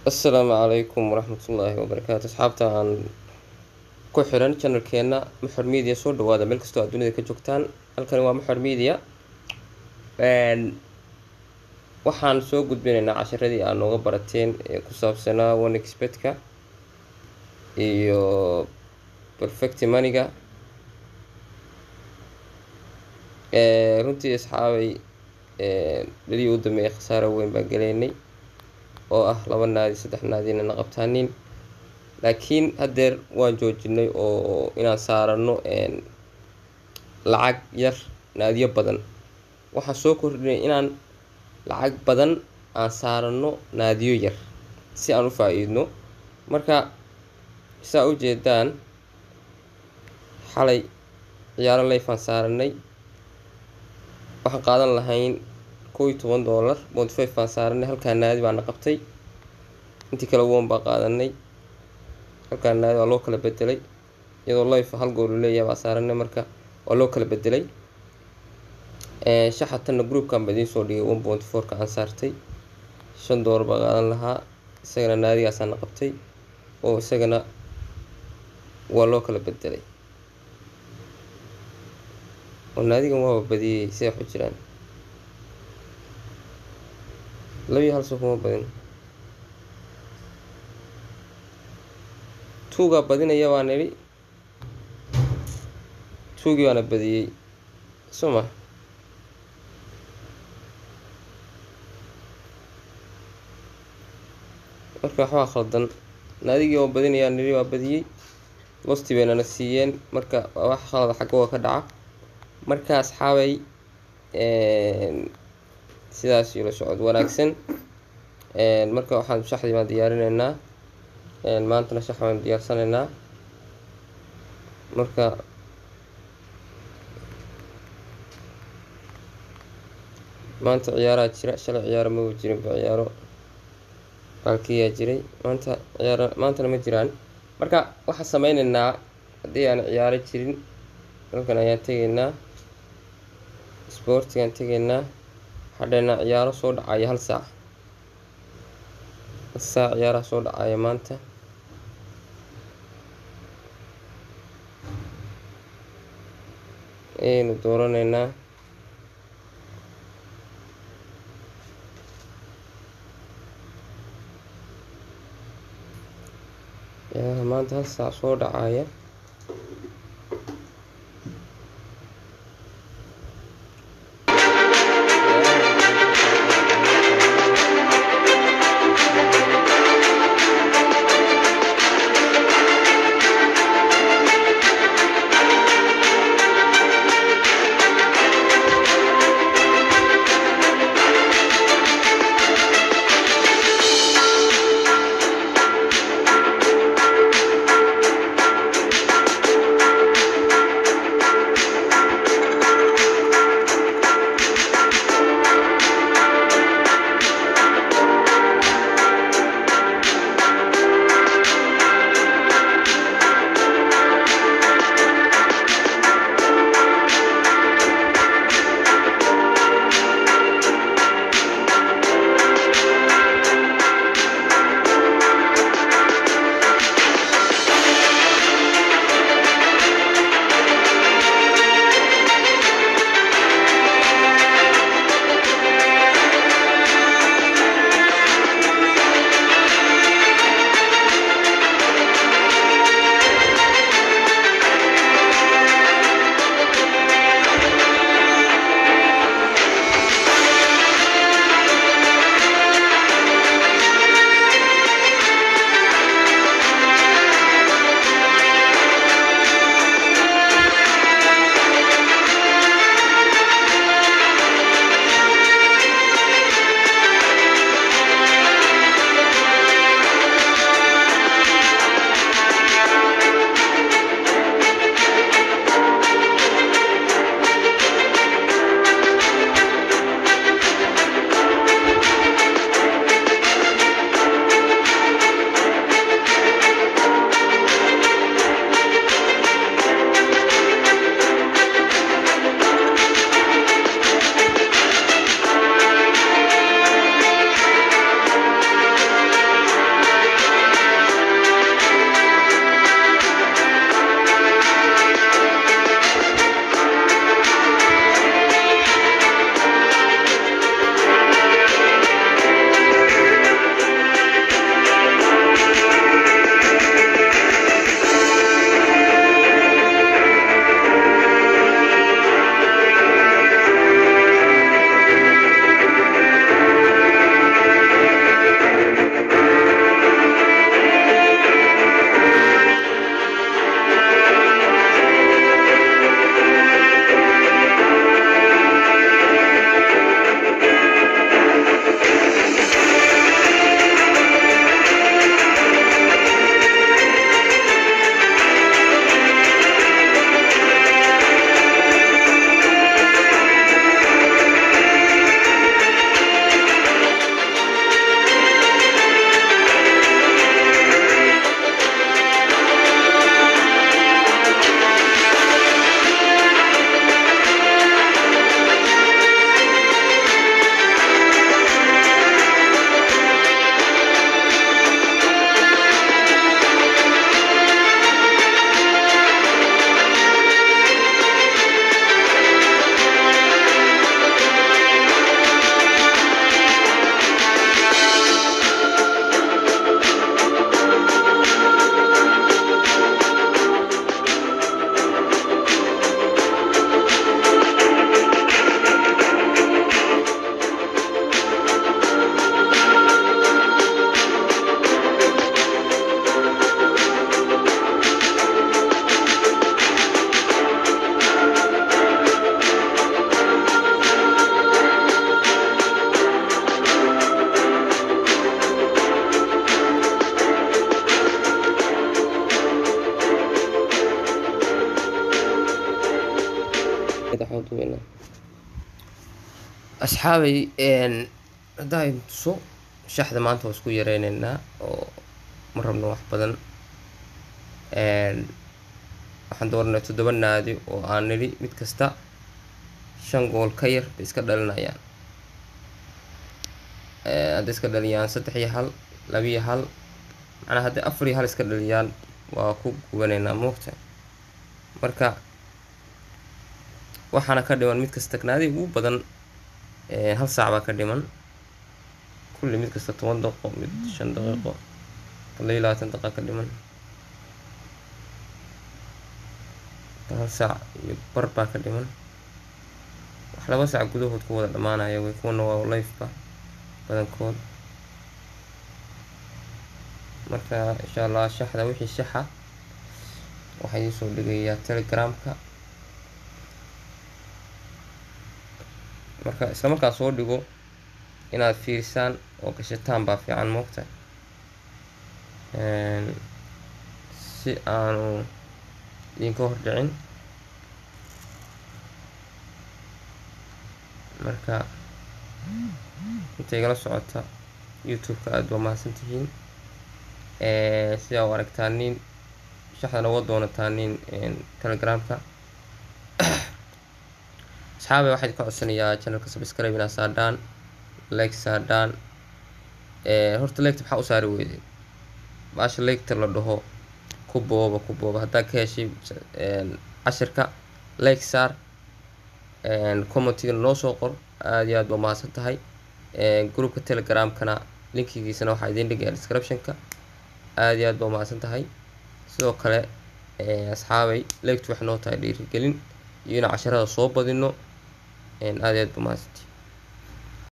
assalaamu calaykum waraxmatullaahi wabarakaatu asxaabta aan ku xiran channelkeena maxor media soo dhawaada meel kastoo aad dunida ka joogtaan halkani waa maxor media waxaan soo gudbinaynaa casharadii aad nooga barateen ee ku saabsanaa onexpetka iyo perfect maniga runtii asxaabay dhalii u dambeeyay khasaaro weyn baan galeynay oo ah laba naadi saddex naadina na qabtaanin laakiin haddeer waan joojinay oo inaan saarano lacag yar naadiyo badan waxaan soo kordhinay inaan lacag badan aan saarano naadiyo yar si aan u faa-iidno marka saa u jeedaan xalay ciyaaro leyfaan saaranay waxaan qaadan lahayn kow iyo toban dollar bont five baan saaranay halkaa naadi baana qabtay intii kale won baa qaadanay halkaa naadi waa loo kala bedelay iyadoo life hal goolu leeyahay baa saaranay marka waa loo kala bedelay shaxatanna groupkan ba idiin soo dhigay one point fourka aan saartay shan dollar baa qaadan lahaa isagana naadigaasaana qabtay oo isagana waa loo kala bedelay oo naadigan waaba badiyey siday waxu jiraan labiyo hal soo kuma badin tuugaa badinaya baan idhi tuugii baana badiyey suma marka waxbaa khaldan naadigii oo badinayaa nidhi waa badiyey losti baynana siiyeen marka wax khalada xaggooga ka dhaca marka asxaabay sidaas ila socod wanaagsan marka waxaan shaxdii baan diyaarinaynaa maantana shax baan diyaarsanaynaa marka maanta ciyaaraa jira shalay ciyaaro maba jirinba ciyaaro baalkiyaa jiray maanta ciyaar maantana ma jiraan marka waxaan sameyneynaa haddii aan ciyaaro jirin halkan ayaan tegaynaa sportigaan tegaynaa hadheynaa ciyaaro soo dhacaya hal saac hal saac ciyaaraha soo dhacaya maanta ayaynu dooranaynaa ciyaaraha maanta hal saac soo dhacaya asxaabay haddaa idin tuso shaxda maanta waa isku yareyneynaa oo ma rabno wax badan waxaan dooranay toddoba naadi oo aan nidhi mid kasta shan gool ka yar bay iska dhalinayaan hadday iska dhaliyaan saddex iyo hal laba iyo hal macnaa hadday afar iyo hal iska dhaliyaan waa ku gubanaynaa moogta marka waxaana ka dhiman mid kasta naadi ugu badan hal saac baa ka dhiman kulli mid kasta toban daqiiqo mid shan daqiiqo laba iyo labaatan daqiiqa ka dhiman hal saac iyo bar baa ka dhiman wax laba saac gudahood ku wada dhammaanaya way kuwana waa lifeba badankood marka insha allah shaxda wixii shaxa waxaa idiin soo dhigayaa telegramka marka isla markaan soo dhigo inaad fiirisaan oo gashataan baa fiican moogta si aanu idinka hordhicin marka inta igala socota youtube-ka aada waa mahadsan tihiin sidaa u aragtaanin shaxdana uga doonataanin telegramka asxaabay waxaa idinka codsanayaa channelka subscribe inaa saadhaan like saadhaan horta legta maxaa u saari weyday baasha legta la dhaho ku booba ku booba haddaa ka heshay cashirka like saar commentigana noo soo qor aada iyo aad baa mahadsan tahay groupka telegramkana linkigiisana waxaa idiin dhigaya descriptionka aada iyo aad baa mahadsan tahay sidoo kale asxaabay legtu waxay noo tahay dhiirigelin iyo inaan casharada soo badino aada iyo aad baa mahadsantihi